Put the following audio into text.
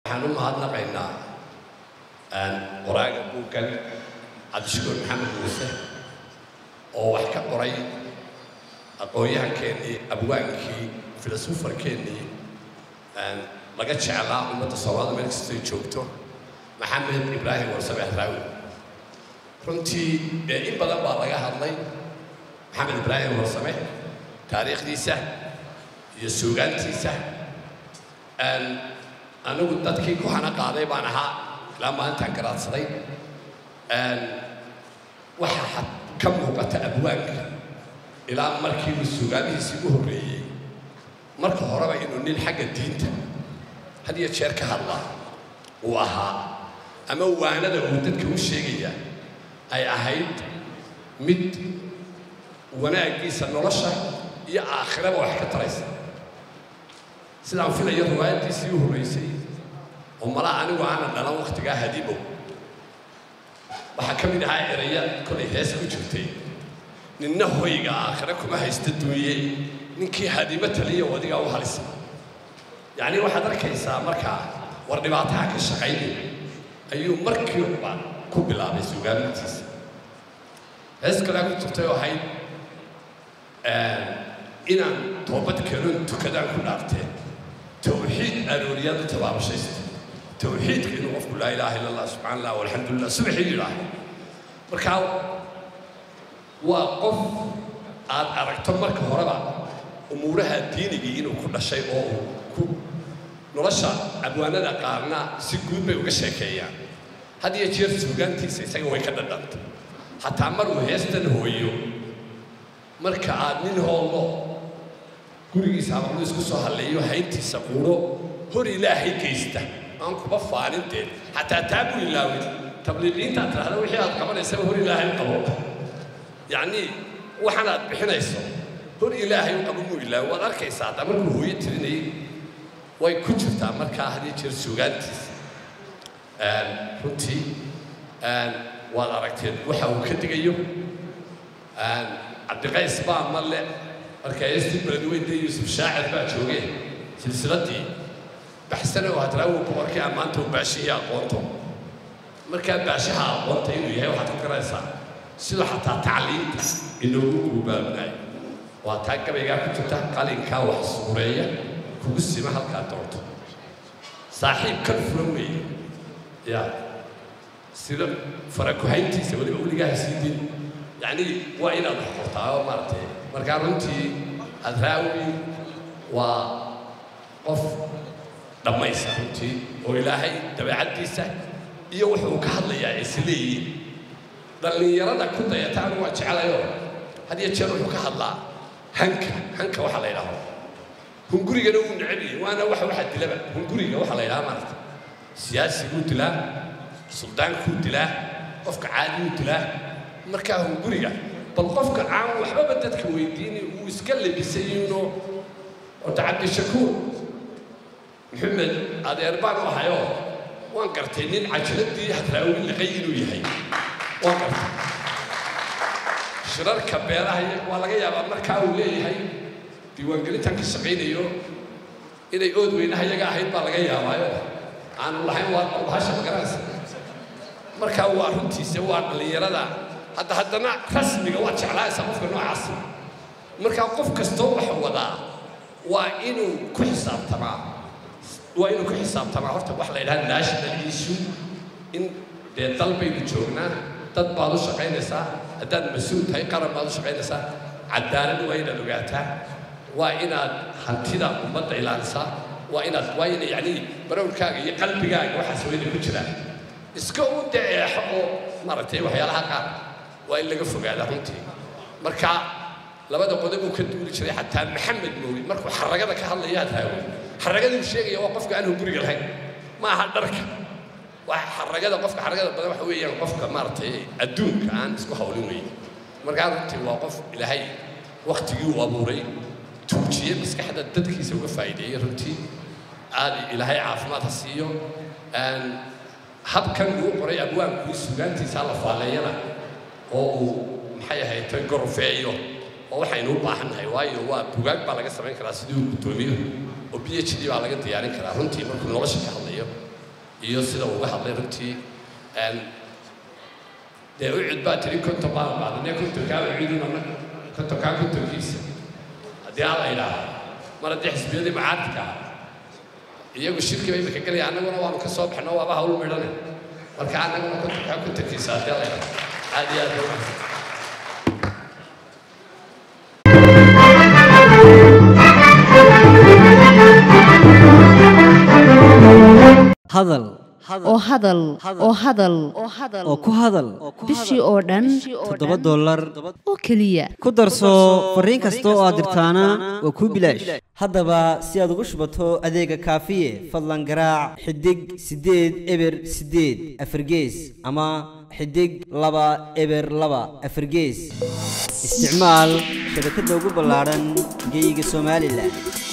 waxaan u mahadnaqaynaa qoraaga buuggan cabdishakuur maxamed muuse oo wax ka qoray aqoon-yahankeenii abwaankii filosofarkeennii laga jeclaa ummadda soomaalida meel kastay joogto maxamed ibraahim warsame ahraawi runtii dee in badan baa laga hadlay maxamed ibraahim warsame taariikhdiisa iyo suugaantiisa anigu dadkii ku hana qaaday baan ahaa ilaa maalintaan garaadsaday waxaa ka muuqata abwaanka ilaa markiiba suugaanihiisii u horreeyey marka horeba inuu nin xagga diinta had iyo jeer ka hadlaa uu ahaa ama waanada uu dadka u sheegaya ay ahayd mid wanaaggiisa nolosha iyo aakhiraba wax ka taraysa sidaan filayo riwaayaddiisii u horraysay oo malaa anigu aanan dhalan wakhtigaa hadibow waxaa ka mid ahaa eraya kolay hees ku jirtay ninna hoyga aakhire kuma haysta duuye ninkii hadimo taliya wadigaa u halisa yacnii waxaad arkaysaa markaa war dhibaataha ka shaqaynay ayuu markiiba ku bilaabay sugaamintiisa hees kalea ku jirtay oo ahayd inaan toobad kenon tukadaan ku dhaarteen tawxiid arooriyaan u tabaabashaysta tawxiidka inuu qofku laa ilaaha illa allah subxana allah walxamdulilah subaxii yidhaaho markaa waa qof aad aragto marka horeba umuuraha diinigii inuu ku dhashay oo uu ku nolosha abwaanada qaarna si guud bay uga sheekeeyaan had iyo jeer suugaantiisa isaga way ka dhadhanta xataa mar uu heestan hooyo marka aad nin hoollo gurigiisa amaqlu isku soo halleeyo hayntiisa quuro hor ilaahay geysta aan kuba faaninteen xataa taa buu ilaawin tabliiqiintaad tidhahda wixii aad qabanaysaba hor ilaahay u qabo yacnii waxaan aad bixinayso hor ilaahay u qabo muu ilaawi waad arkaysaa haddaa markuu hooyo tirinayay way ku jirtaa markaa had iyo jeer suugaantiisa runtii waad aragteen waxa uu ka digayo cabdiqays baa malle marka heestii beledweyne yuusuf shaacir baa joogee silsiladdii baxsane oo hadraawi boqorkii ammaanta u baashihii aqoonto markaa baashaha aqoonta inuu yahay waxaad ku garanaysaa sidoo xataa tacliinta inoogu guubaabnaay waa taa gabaygaa ku jirta qalinkaa wax suureeya kugu sima halkaa doonto saaxiib kan furan weeye ya sida farakuhayntiisa weliba weligaa siidin yacnii waa inaad wax qortaa oo maaragtay markaa runtii hadraawi waa qof dhammaysa runtii oo ilaahay dabeecaddiisa iyo wuxuu ka hadlayaa ay is leeyihiin dhallinyarada ku dayata anu waa jeclayoo had iyo jeer wuxuu ka hadlaa hanka hanka waxaa la yidhaaho hungurigana wuu necab yahay waana waxa waxa dilaba hunguriga waxaa la yidhaha maaragta siyaasiguu dilaa suldaankuu dilaa qofka caadiguu dilaa markaa hunguriga bal qofka aan waxbaba dadka weydiini uu iska labisayuno horta cabdishakuur maxamed adeer baan u ahayoo waan gartay nin cajaladii hadraawi liqay inuu yahay waan gartay shirarka beeraha waa laga yaabaa markaa uu leeyahay diiwaangelintan ka shaqaynayo inay ood weynaha iyaga ahayd baa laga yaabaayo aanu lahayn waa bahasha magaranaysa markaa waa runtiisa waa dhallinyarada hadda haddana rasmiga waad jeclaaysaa qofka noocaas markaa qof kastoo wax wadaa waa inuu ku xisaabtamaa waa inuu ku xisaabtamaa horta wax la yidhaha national issue in dee dal baynu joognaa dad baad u shaqaynaysaa haddaad mas-uul tahay qaran baad u shaqaynaysaa cadaalad waa inaad ogaataa waa inaad hantida ummadda ilaalisaa waa inaad waa ina yacnii barowrkaaga iyo qalbigaaga waxaas wayna ku jiraan iska u daceexo oo maaragtay waxyaalaha qaar waa in laga fogaada runtii marka labada qodob uu ka duuli jiray xataa maxamed moogi markuu xaragada ka hadlaya hadraawi xaragaduu sheegaya waa qofka aan hunguriga lahayn ma aha dharka waa xaragada qofka xaragada badan waxa weeyaan qofka maaragtay adduunka aan isku hawlin weeye markaa runtii waa qof ilaahay waktigii uu abuuray tuujiyey maskaxda dadkiisa uga faa'iideeyey runtii aad ilaahay caafimaad ha siiyo habkan uu qoray abwaankii sugaantiisa la faaleeyana oo uu maxay ahayd gorofeeyo oo waxaynu u baahannahay waayo waa bugaag baa laga samayn karaa sidii uu guddoomiyo oo b h d baa laga diyaarin karaa runtii markuu nolosha ka hadlayo iyo sida uu uga hadlay runtii dee u cid baa tiri konton baan qaadanay kontonkaa uciduna kontonkaa kontonkiisa haddii aan la idhaaho mar haddii xisbiyadii macaadka iyagu shirki bay imika gelaya annaguna waanu ka soo baxno waaba hawl midhane marka annaguna kontonkaa kontonkiisa haddii la idhaaho aad iyo aad bay umahsan hadal oo hadal oo hadal oo ku hadal bishii oo dhan toddoba dollar oo keliya ku darso fariin kasta oo aad dirtaana waa kuu bilaash haddaba si aad ugu shubato adeega kaafiye fadlan garaac xidig siddeed eber siddeed afargees ama xidig laba eber laba afargees isticmaal shabakadda ugu ballaadhan geeyiga somalilan